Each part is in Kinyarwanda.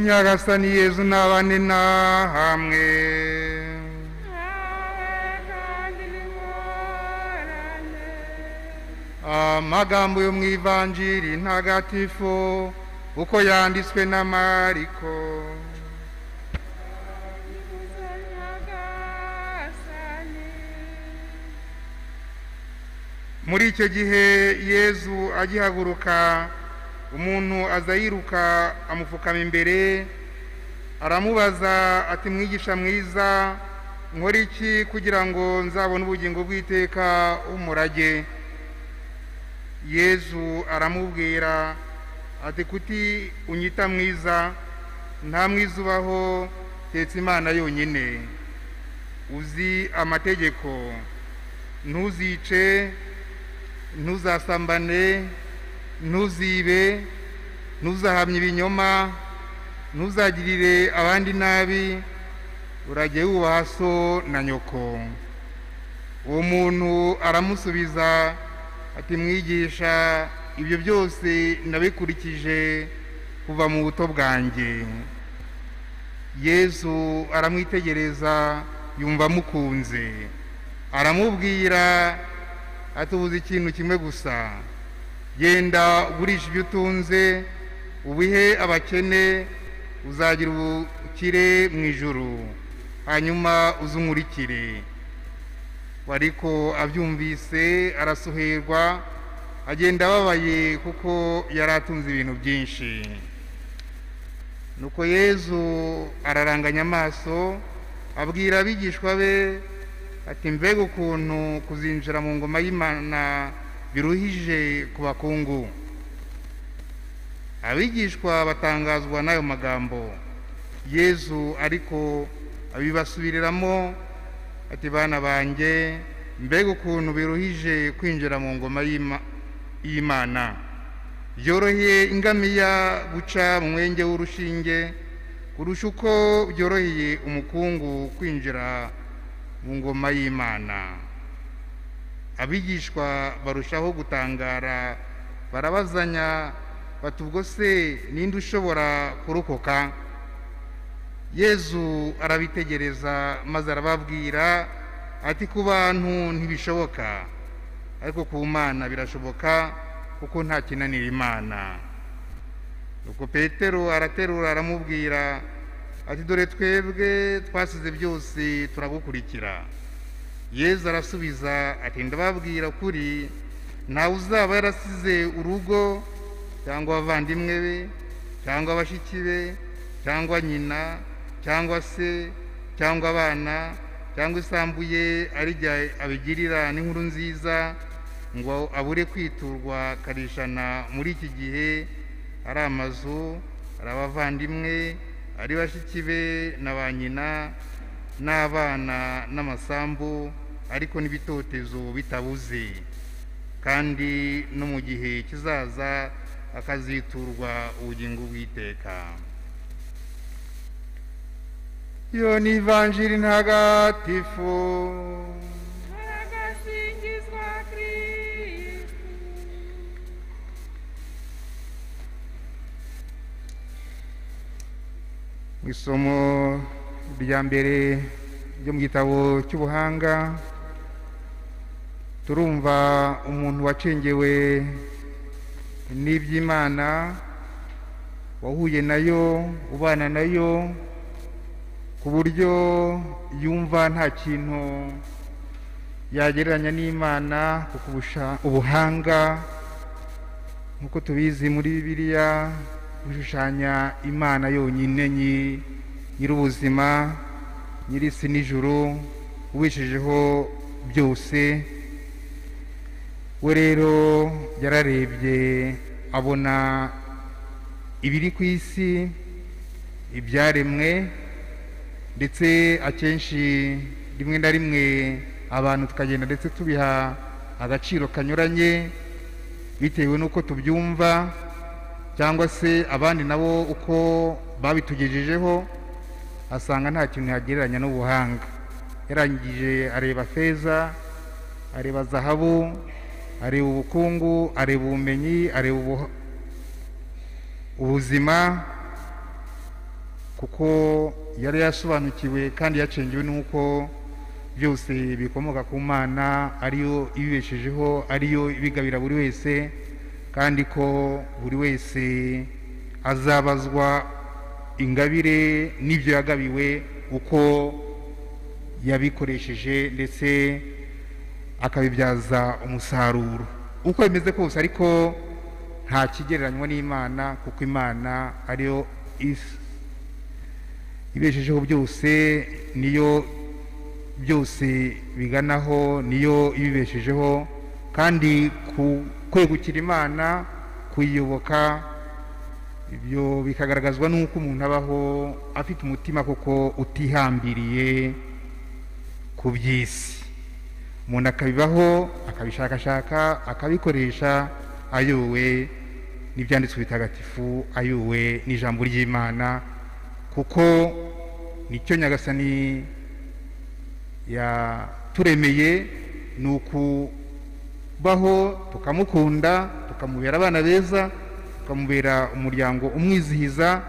nyagasani yezu n'abane na hamwe amagambo yo mu ivanjiri ntagatifu uko yanditswe na mariko muri icyo gihe yezu agihaguruka umuntu aza yiruka amupfukama imbere aramubaza ati mwigisha mwiza nkora iki kugira ngo nzabone ubugingo bw'iteka umurage yezu aramubwira ati kuti unyita mwiza nta mwiza ubaho tetse imana yonyine uzi amategeko ntuzice ntuzasambane ntuzibe ntuzahamye ibinyoma ntuzagirire abandi nabi urajye wubaha so na nyoko uwo muntu aramusubiza ati mwigisha ibyo byose nabikurikije kuva mu buto bwanjye yezu aramwitegereza yumva amukunze aramubwira atubuze ikintu kimwe gusa genda ugurisha ibyo utunze ubihe abakene uzagira ubukire mu ijoro hanyuma uzumurikire ariko abyumvise arasuherwa agenda ababaye kuko yari atunze ibintu byinshi nuko yezu araranganya amaso abwira abigishwa be ati mbega ukuntu kuzinjira mu ngoma y'imana biruhije ku bakungu abigishwa batangazwa n'ayo magambo yezu ariko abibasubiriramo ati bana banjye mbega ukuntu biruhije kwinjira mu ngoma y'imana byoroheye ingamiya guca mu mwenge w'urushinge kurusha uko byoroheye umukungu kwinjira mu ngoma y'imana abigishwa barushaho gutangara barabazanya bati ubwo se ninde ushobora kurokoka yezu arabitegereza maze arababwira ati ku bantu ntibishoboka ariko ku mana birashoboka kuko nta kinanira imana nuko petero araterura aramubwira ati dore twebwe twasize byose turagukurikira yezu arasubiza ati ndababwira kuri ntawe uzaba yarasize urugo cyangwa abavandimwe be cyangwa abashiki be cyangwa nyina cyangwa se cyangwa abana cyangwa isambu ye arijya abigirira n'inkuru nziza ngo abure kwiturwa karishana muri iki gihe ari amazu ari abavandimwe ari bashiki be na ba nyina n'abana n'amasambu ariko n'ibitotezo bitabuze kandi no mu gihe kizaza akaziturwa ubugingo bw'iteka iyo ni ivanjiri ntagatifu agasingizwa kristu mu isomo rya mbere ryo mu gitabo cy'ubuhanga turumva umuntu wacengewe n'iby'imana wahuye nayo ubana nayo ku buryo yumva nta kintu yagereranya n'imana kuko ubusha- ubuhanga nk'uko tubizi muri bibiliya bishushanya imana yonyine nyi- nyir'ubuzima nyir'isi n'ijuru ubishijeho byose we rero yararebye abona ibiri ku isi ibyaremwe ndetse akenshi rimwe na rimwe abantu tukagenda ndetse tubiha agaciro kanyuranye bitewe n'uko tubyumva cyangwa se abandi nabo uko babitugejejeho asanga nta kintu yagereranya n'ubuhanga yarangije areba feza areba zahabu areba ubukungu areba ubumenyi areba ubu- ubuzima kuko yari yasobanukiwe kandi yacengewe n'uko byose bikomoka ku mana ariyo ibibeshejeho ariyo ibigabira buri wese kandi ko buri wese azabazwa ingabire n'ibyo yagabiwe uko yabikoresheje ndetse akabibyaza umusaruro uko bimeze kose ariko nta kigereranywa n'imana kuko imana ariyo isi ibeshejeho byose niyo byose biganaho niyo ibibeshejeho kandi ku kwegukira imana kuyiyoboka ibyo bikagaragazwa n'uko umuntu abaho afite umutima koko utihambiriye ku by'isi umuntu akabibaho akabishakashaka akabikoresha ayowe n'ibyanditswe bitagatifu ayowe n'ijambo ry'imana kuko nicyo nyagasani yaturemeye ni ukubaho tukamukunda tukamubera abana beza tukamubera umuryango umwizihiza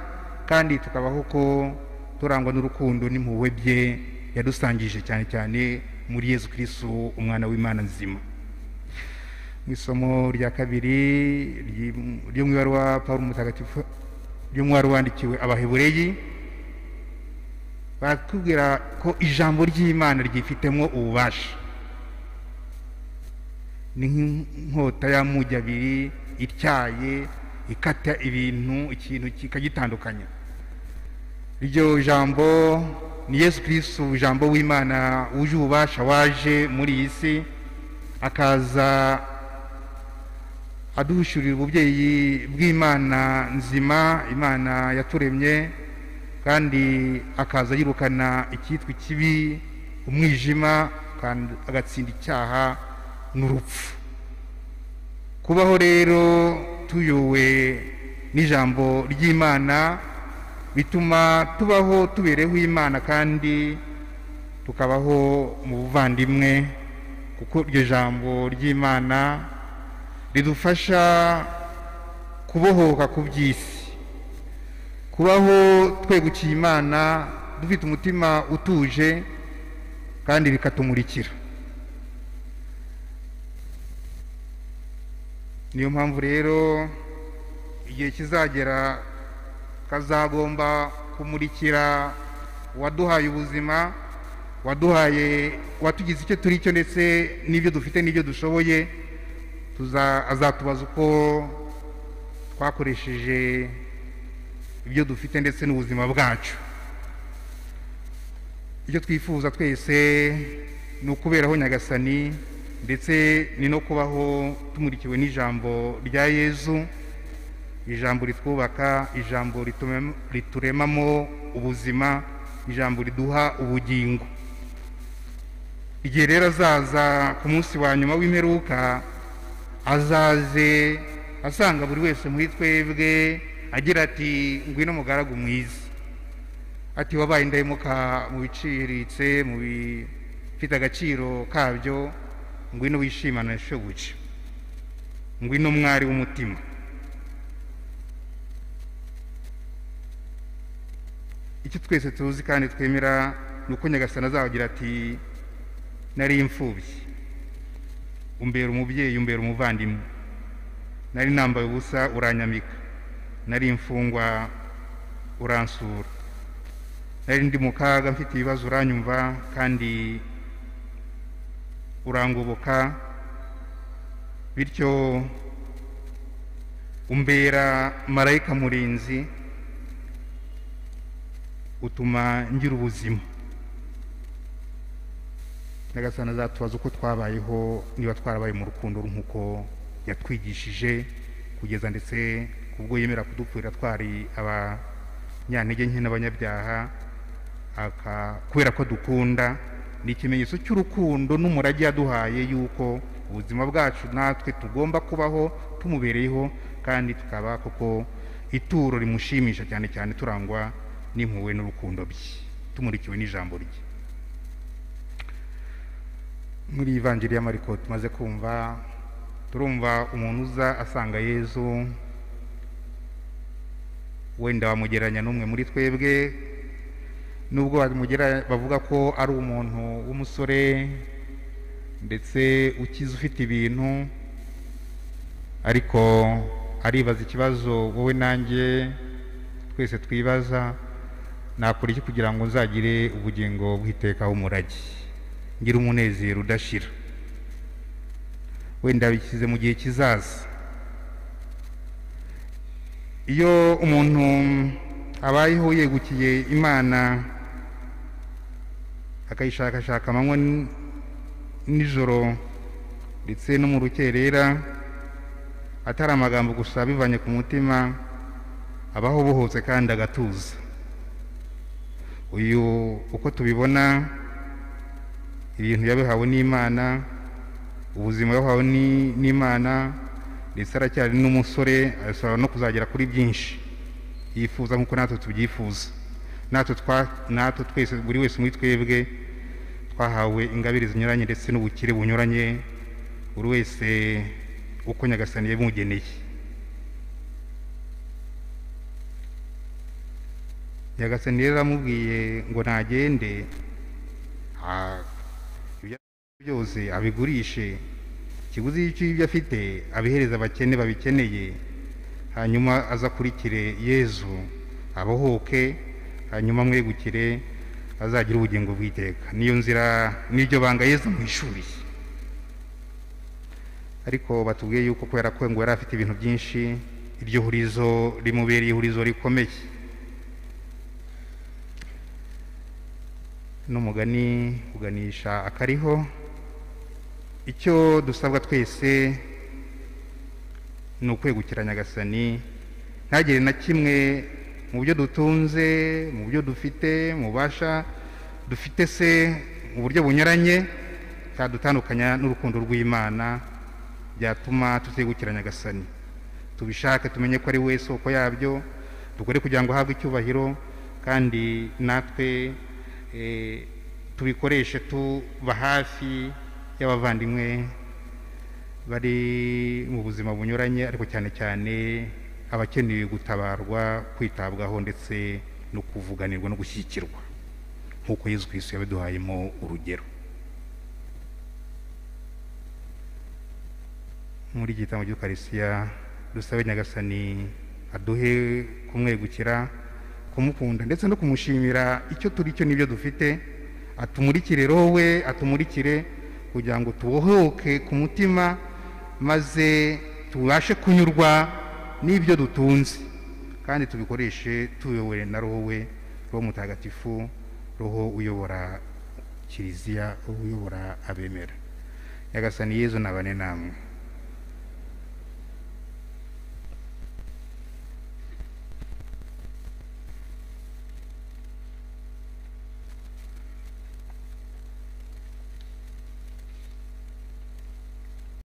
kandi tukabaho ko turangwa n'urukundo n'impuhwe bye yadusangije cyane cyane muri Yesu Kristo umwana w'Imana nzima mu isomo rya kabiri ry'i- ryo mu ibaruwa Pawulo mutagatifu ry'umwari wandikiwe abahebureyi baratubwira ko ijambo ry'imana ryifitemo ububasha ni nk'inkota y'amugi abiri ityaye ikata ibintu ikintu kikagitandukanya iryo jambo ni yesu kirisitu ijambo w'imana wuje ububasha waje muri iyi si akaza aduhishurira ububyeyi bw'imana nzima imana yaturemye kandi akaza yirukana icyitwa ikibi umwijima kandi agatsinda icyaha n'urupfu kubaho rero tuyowe n'ijambo ry'imana bituma tubaho tubereho imana kandi tukabaho mu buvandimwe kuko iryo jambo ry'imana ridufasha kubohoka ku by'isi kubaho twegukiye imana dufite umutima utuje kandi bikatumurikira niyo mpamvu rero igihe kizagera kazagomba kumurikira uwaduhaye ubuzima waduhaye watugize icyo turi cyo ndetse n'ibyo dufite n'ibyo dushoboye tuza azatubaza uko twakoresheje ibyo dufite ndetse n'ubuzima bwacu icyo twifuza twese ni ukuberaho nyagasani ndetse ni no kubaho tumurikiwe n'ijambo rya yezu ijambo ritwubaka ijambo ritume- rituremamo ubuzima ijambo riduha ubugingo igihe rero azaza ku munsi wa nyuma w'imperuka azaze asanga buri wese muri twebwe agira ati ngwino mugaragu mwiza ati wabaye indahemuka mu biciriritse mu bifite agaciro kabyo ngwino wishimana shobuja ngwino mwari w'umutima icyo twese tuzi kandi twemera ni uko nyagasani azagira ati nari imfubyi umbera umubyeyi umbera umuvandimwe nari nambaye ubusa uranyambika nari imfungwa uransura nari ndi mu kaga mfite ibibazo uranyumva kandi urangoboka bityo umbera marayika murinzi utuma ngira ubuzima nyagasani azatubaza uko twabayeho niba twarabaye mu rukundo nk'uko yatwigishije kugeza ndetse kubwo yemera kudupfurira twari abanyantege nke n'abanyabyaha aka- kubera ko dukunda ni ikimenyetso cy'urukundo n'umurage yaduhaye yuko ubuzima bwacu natwe tugomba kubaho tumubereyeho kandi tukaba koko ituro rimushimisha cyane cyane turangwa n'impuhwe n'urukundo bye tumurikiwe n'ijambo rye muri ivanjiri ya mariko tumaze kumva turumva umuntu uza asanga yezu wenda wamugereranya n'umwe muri twebwe nubwo bamugera bavuga ko ari umuntu w'umusore ndetse ukize ufite ibintu ariko aribaza ikibazo wowe nanjye twese twibaza nakora iki kugira ngo nzagire ubugingo bw'iteka umurage ngire umunezero udashira wenda bishyize mu gihe kizaza iyo umuntu abayeho yegukiye imana akayishakashaka amanywa n- nijoro ndetse no mu rukerera atari amagambo gusa bivanye ku mutima abaho bohotse kandi agatuza uyu uko tubibona ibintu yabihawe n'imana ubuzima yahawe ni- n'imana ndetse aracyari n'umusore arasaba no kuzagera kuri byinshi yifuza nk'uko natwe tubyifuza natwe twa- natwe twese buri wese muri twebwe twahawe ingabire zinyuranye ndetse n'ubukire bunyuranye buri wese uko nyagasani yabimugeneye nyagasani rero aramubwiye ngo nagende ah, ibyo byose abigurishe ikiguzi cy'ibyo afite abihereza abakene babikeneye hanyuma azakurikire yezu abohoke hanyuma amwegukire azagire ubugingo bw'iteka niyo nzira n'iryo banga yezu amwishuriye ariko batubwiye yuko kubera ko ngo yari afite ibintu byinshi iryo hurizo rimubereye ihurizo rikomeye n'umugani uganisha akariho icyo dusabwa twese ni ukwegukira nyagasani ntagire na kimwe mu byo dutunze mu byo dufite mu bubasha dufite se mu buryo bunyuranye cyadutandukanya n'urukundo rw'imana byatuma tutegukira nyagasani tubishake tumenye ko ari we soko yabyo dukore kugira ngo ahabwe icyubahiro kandi natwe eh, tubikoreshe tuba hafi y'abavandimwe bari mu buzima bunyuranye ariko cyane cyane abakeneye gutabarwa kwitabwaho ndetse no kuvuganirwa no gushyigikirwa nk'uko yezu kristo yabiduhayemo urugero muri iki gitambo cy'ukarisiya dusabe nyagasani aduhe kumwegukira kumukunda ndetse no kumushimira icyo turi cyo n'ibyo dufite atumurikire roho we atumurikire kugira ngo tubohoke ku mutima maze tubashe kunyurwa n'ibyo dutunze kandi tubikoreshe tuyobowe na roho we roho mutagatifu roho uyobora kiliziya roho uyobora abemera nyagasani yezu nabane namwe